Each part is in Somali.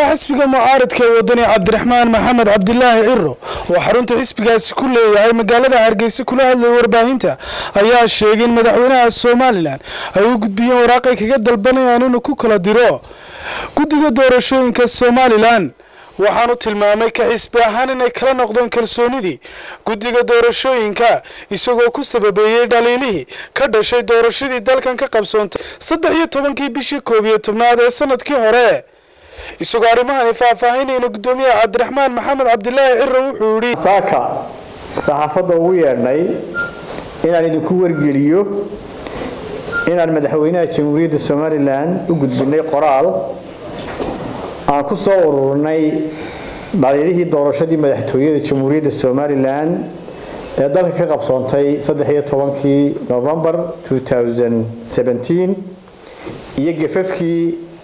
xisbiga mucaaradka ee wadani cabdiraxmaan maxamed cabdilaahi ciro oo xarunta xisbigaasi ku leeyahay magaalada hargeysa kula hadlaya warbaahinta ayaa sheegay in madaxweynaha somalilan ay u gudbiyeen waraaqay kaga dalbanayaan inuu ku kala diro guddiga doorashooyinka somalilan waxaanu tilmaamay ka xisbi ahaan inay kala noqdeen kalsoonidii guddiga doorashooyinka isagoo ku sababeeyey dhaliilihii ka dhashay doorashadii dalkan ka qabsoontay saddex iyo tobankii bishii koob iyo tobnaad ee sanadkii hore isagoo arrimahani faahfaahinayna guddoomiyaha cabdiraxmaan maxamed cabdilaahi ciro wuxuu yidhi saaka saxaafadda ugu yeedhnay inaan idinku wargeliyo inaan madaxweynaha jamhuuriyadda somalilan u gudbinay qoraal aan ku soo ururnay dhaliilihii doorashadii madaxtooyada jamhuuriyadda somalilan ee dalka ka qabsoontay kii novembar iyo gefafkii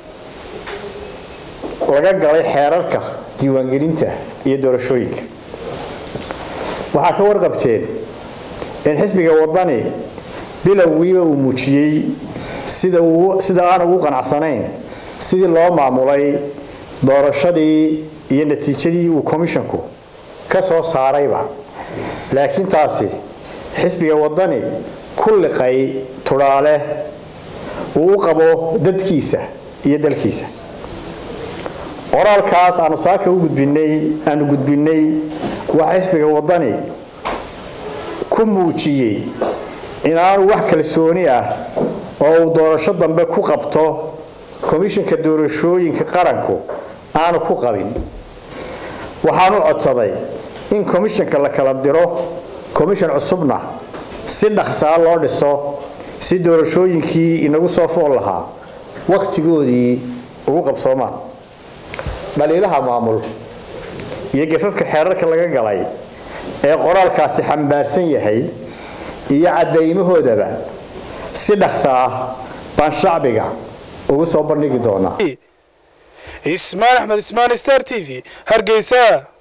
laga galay xeerarka diiwaangelinta iyo doorashooyinka waxaa ka warqabteen in xisbiga wadani bilowgiiba uu muujiyey sida aan ugu qanacsanayn sidii loo maamulay doorashadii iyo natiijadii uu komishonku ka soo saarayba laakiin taasi xisbiga wadani ku liqay tudhaale uu u qabo dadkiisa iyo dalkiisa qoraalkaas aanu saaka u gudbinay aanu gudbinay waxa xisbiga wadani ku muujiyey inaanu wax kalsooni ah oo uu doorasho dambe ku qabto komishanka doorashooyinka qaranku aanu ku qabin waxaanu codsaday in komishanka la kala diro komishan cusubna si dhaqsaa loo dhiso si doorashooyinkii inagu soo fool lahaa wakhtigoodii ugu qabsoomaan dhaliilaha maamul iyo gafafka xeerarka laga galay ee qoraalkaasi xambaarsan yahay iyo caddaymahoodaba si dhaqsa ah baan shacbiga ugu soo bandhigi doonaa ismaan axmed ismaan star t v hargeysa